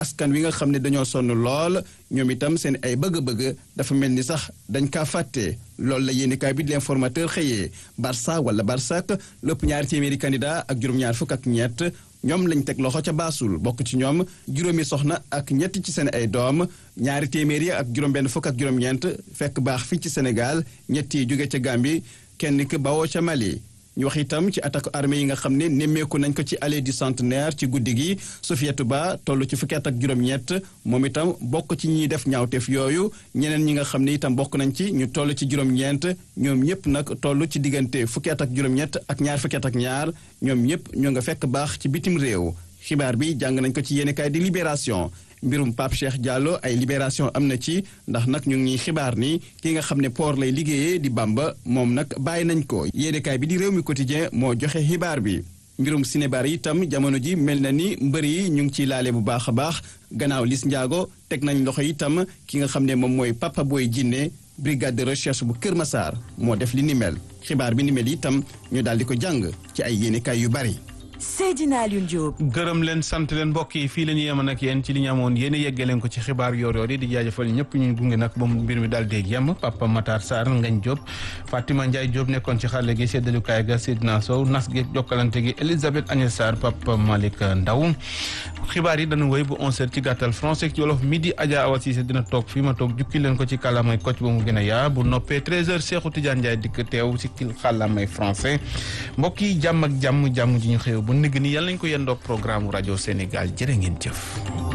askan wi nga xam ne dañoo sonn lool ñoom itam seen ay bëgg-bëgg dafa mel ni sax dañ kaa fàtte loolu la yéenekaay bi di l'informateur xëyee Barça wala Barsak lépp ñaari téeméeri candidat ak juróom-ñaar fukk ak ñett ñoom lañ teg loxo ca baasul bokk ci ñoom juróomi soxna ak ñett ci seen ay doom ñaari téeméeri ak juróom-benn fukk ak juróom-ñeent fekk baax fii ci Sénégal ñett yi jóge ca Gambie kenn ki bawoo ca Mali. ñu wax itam ci attaque armée yi nga xam ne nemmeeku nañ ko ci allée du centenaire ci guddi gi Sofiatou Ba toll ci fukki at ak juróom-ñett moom itam bokk ci ñiy def ñaawteef yooyu ñeneen ñi nga xam ne itam bokk nañ ci ñu toll ci juróom-ñeent ñoom ñëpp nag toll ci diggante fukki at ak juróom-ñett ak ñaar fukki at ak ñaar ñoom ñëpp ñoo nga fekk baax ci bitim réew xibaar bi jàng nañ ko ci yéenekaay di Libération mbirum Pape Cheikh Diallo ay libération am na ci ndax nag ñu ngi xibaar ni ki nga xam ne port lay liggéeyee di Bamba moom nag bàyyi nañ ko yéenekaay bi di réew mi quotidien moo joxe xibaar bi mbirum sinébar itam jamono ji mel na ni mbër yi ñu ngi ciy laale bu baax a baax gannaaw Lis Ndiago teg nañ loxo itam ki nga xam ne moom mooy Papa Boy Djiné brigade de recherche bu Kër Massar moo def li ni mel xibaar bi ni mel itam ñu daal di ko jàng ci ay yéenekaay yu bari Seydina Alioune Diop. gërëm leen sant leen mbokk yi fii la ñu yemoon ak yéen ci li ñu amoon yéen a yeggee leen ko ci xibaar yoor-yoor yi di jaajëfal ñëpp ñu gunge nag ba mu mbir mi daal di yem Papa Matar Sarr Ngagne Diop Fatima Ndiaye Diop nekkoon ci xarale gi séddalukaay ga Seydina Sow nas gi jokkalante gi Elisabeth Agnès Sarr Papa Malick Ndaw xibaar yi dañu wéy bu 11h ci gàttal français ci wolof midi Adja Awa Cissé dina toog fii ma toog jukki leen ko ci kàllaamay kocc ba mu gën a yaa bu noppee 13h Cheikhou Tidiane Ndiaye dikk teew ci kàllaamay français mbokk yi jàmm ak jàmm jàmm ji ñu xew bu nigg ni yàlla nañ ko yendoog programme rajo Sénégal jërë ngeen jëf